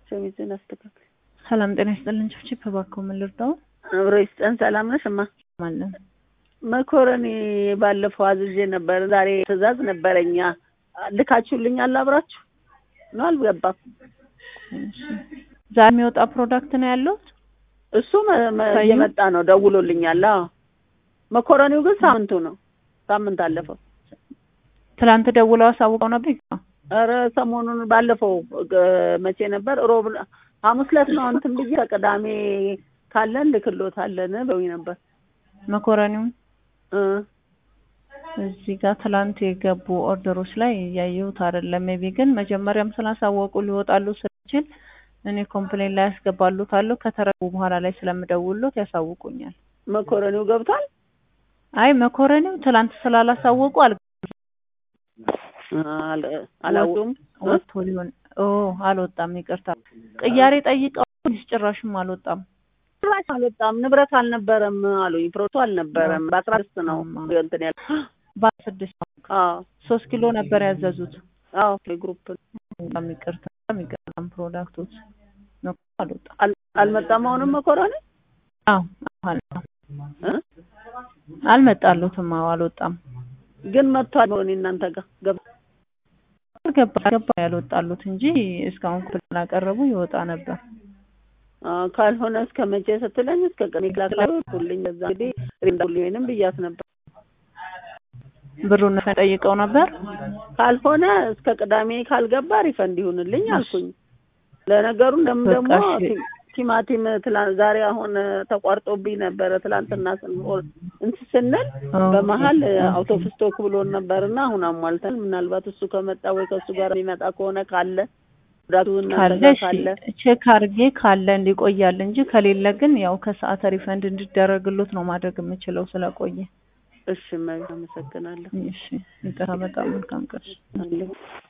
ሸሚዝን አስተካክል። ሰላም ጤና ይስጥልን። ችብችብ እባክዎ ምን ልርዳው? አብሮ ይስጠን። ሰላም ነሽ እማ? ማለን መኮረኒ ባለፈው አዝዤ ነበር። ዛሬ ትዕዛዝ ነበረኛ ልካችሁልኛል አብራችሁ ነው? አልገባም። ዛሬ የሚወጣ ፕሮዳክት ነው ያለው? እሱ መ- መ- እየመጣ ነው፣ ደውሎልኛል። አዎ መኮረኒው ግን ሳምንቱ ነው። ሳምንት አለፈው። ትላንት ደውለው አሳውቀው ነበር። ኧረ ሰሞኑን ባለፈው እ፣ መቼ ነበር? ሮብ ሐሙስ ዕለት ነው እንትን ብዬ ከቅዳሜ ካለን ልክሎታለን በውኝ ነበር መኮረኒውን እ እዚህ ጋር ትላንት የገቡ ኦርደሮች ላይ እያየሁት አይደለም። ሜቢ ግን መጀመሪያም ስላሳወቁ ሊወጣሉ ስለችል እኔ ኮምፕሌን ላይ ያስገባሉታለሁ። ከተረቡ በኋላ ላይ ስለምደውሎት ያሳውቁኛል። መኮረኒው ገብቷል። አይ መኮረኒው ትላንት ስላላሳወቁ አል አል- አላወጡም። ወጥቶ ሊሆን ኦ አልወጣም። ይቅርታ ቅያሬ ጠይቀው ፖሊስ ጭራሽም አልወጣም። ጭራሽ አልወጣም። ንብረት አልነበረም አሉኝ። ፕሮቶ አልነበረም። በአስራ ስድስት ነው እንትን ያለ በስድስት አዎ ሶስት ኪሎ ነበር ያዘዙት። አዎ ግሩፕ በጣም ይቅርታ የሚገርም ፕሮዳክቶች ነው አልወጣም። አል- አልመጣም። አሁንም መኮረኒ አዎ አልወጣም። እ? አልመጣሉትም። አዎ አልወጣም። ግን መጥቷል። መሆን እናንተ ጋር ገብ ገባ ገባ ያልወጣሉት እንጂ እስካሁን ክፍል ስላቀረቡ ይወጣ ነበር። አዎ፣ ካልሆነ እስከ መቼ ስትለኝ እስከ ቀን ክላክላሁልኝ እዛ እንግዲህ ሪንዳሁልኝንም ብያት ነበር። ብሩን ጠይቀው ነበር። ካልሆነ እስከ ቅዳሜ ካልገባ ሪፈንድ ይሁንልኝ አልኩኝ። ለነገሩ እንደም በቃ ደግሞ እሺ። ቲ- ቲማቲም ትላንት ዛሬ አሁን ተቋርጦብኝ ነበረ። ትላንትና ስንሆን እንትን ስንል በመሀል አውቶ ፍስቶክ ብሎን ነበርና አሁን አሟልተን ምናልባት እሱ ከመጣ ወይ ከእሱ ጋር የሚመጣ ከሆነ ካለ ጉዳቱ እናንተ ካለ ጋር እሺ፣ ካለ ቼክ አድርጌ ካለ እንዲቆያል እንጂ ከሌለ ግን ያው ከሰዓት ሪፈንድ እንዲደረግሉት ነው ማድረግ የምችለው ስለቆየ። እሺ፣ እመቤት አመሰግናለሁ። እሺ፣ ይቅርታ። በጣም መልካም ቀን። አለሁ